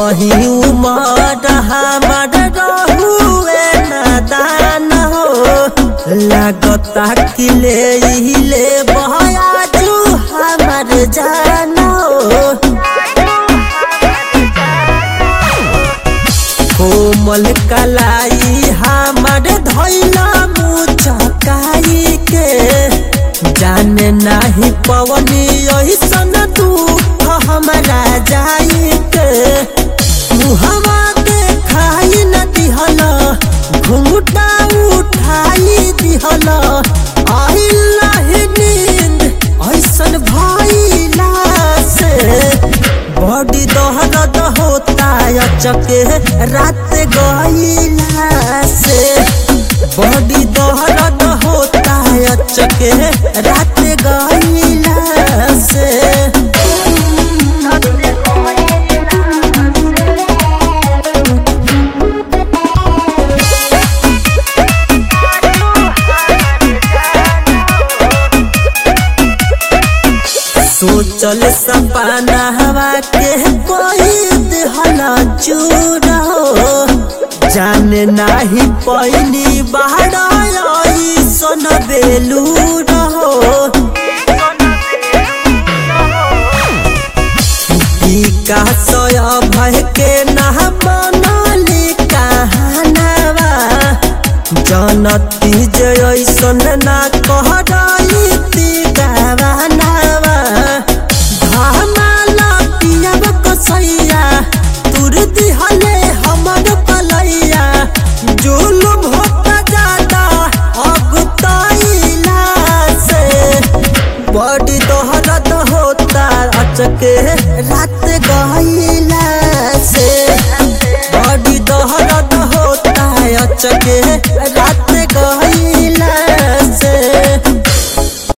कमही उमर हमार रहुए नादान हो लागता कि ले ले बहयाजू हमार जान हो कोमल कलाई हमार धैला मुचकाई के जाने नाही पवनी ऐसन दुख हमारा जाई के मुहवा देखाई न दिहल घुंघटा उठाई दिहल आइल नाही नींद ऐसन भइला से बड़ी दहरद होता अचके रात गईला से बड़ी दहरद होता अचके रात गईला से सोचल सपना हवा के कोई दिहला चूर हो जाने नाही पैनी बाहर सन बेलूर हो विकास भय के नह बनली कहानवा जनती जे ऐसन ना कह रही गावानवा धमाला पियब कसैया तुर दिहले हमर पलैया जुलुम होता जाता अब तैला से बड़ी दोहरत होता अचके रात गईला से बड़ी दोहरत होता अचके